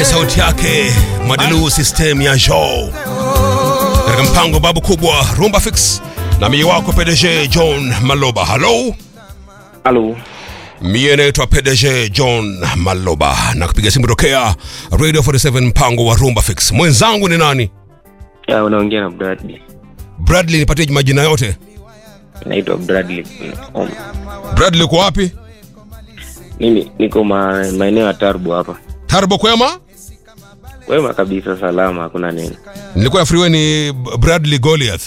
sauti yake Madilu system ya Joe katika mpango babu kubwa Rumba Fix na mie wako PDG John Maloba. Halo, Halo. mie naitwa PDG John Maloba na kupiga simu tokea Radio 47 mpango wa Rumba Fix. Mwenzangu ni nani? Ya, unaongea na Bradley. Bradley, nipatie majina yote. Naitwa Bradley. Um, Bradley, uko wapi? mimi niko ma, maeneo ya Tarbo hapa. Tarbo kwema? Wema kabisa, salama, hakuna neno. Nilikuwa nafikiri ni Bradley Goliath.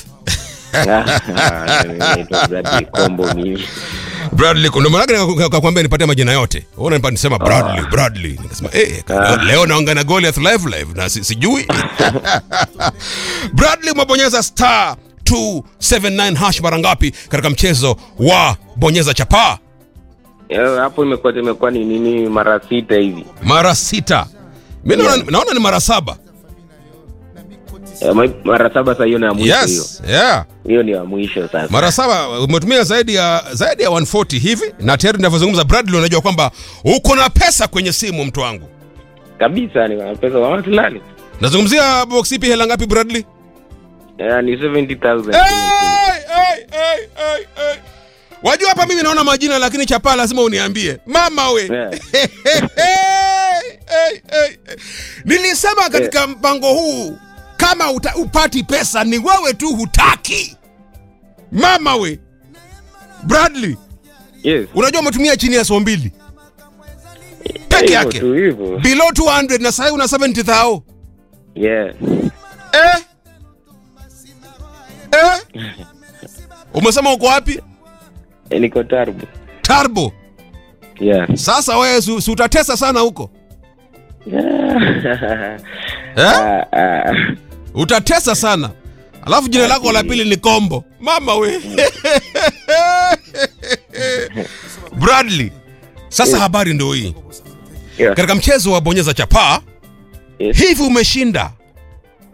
Naitwa Bradley Kombo mimi. Bradley, ndio maana yake nikakwambia nipatie majina yote. Wewe unanipa nisema Bradley, Bradley. Nikasema eh, leo naongea na Goliath live live na si- sijui. Bradley umebonyeza star 279 hash mara ngapi katika mchezo wa bonyeza chapaa? Ya, hapo imekuwa imekuwa ni nini mara sita hivi. Mara sita. Mimi naona naona ni mara saba. Ya, ma- mara saba sasa hiyo ni ya mwisho hiyo. Yes, yeah. Hiyo ni ya mwisho sasa. Mara saba umetumia zaidi ya zaidi ya 140 hivi na tayari ninavyozungumza Bradley unajua kwamba uko na pesa kwenye simu mtu wangu. Kabisa ni wana pesa wa watu lali. Nazungumzia box ipi hela ngapi Bradley? Ya, ni 70,000. Hey, hey, hey, hey, hey. Wajua hapa mimi naona majina lakini chapaa lazima uniambie. Mama we. Yeah. Hey, hey, hey, hey. Nilisema katika mpango huu kama uta, upati pesa ni wewe tu hutaki. Mama we. Bradley, Yes. unajua umetumia chini ya so mbili peke Hivyo yake. tu hivyo. Below 200 na sasa una 70 thao. Yeah. Eh? Eh? Umesema uko wapi? Eh, Niko Tarbo. Tarbo. Yeah. Sasa wewe si si utatesa sana huko. Eh? Ah, ah. Utatesa sana. Alafu jina lako la pili ni Kombo. Mama we. Bradley. Sasa habari ndio hii. Yeah. Katika mchezo wa bonyeza chapaa Yes. hivi umeshinda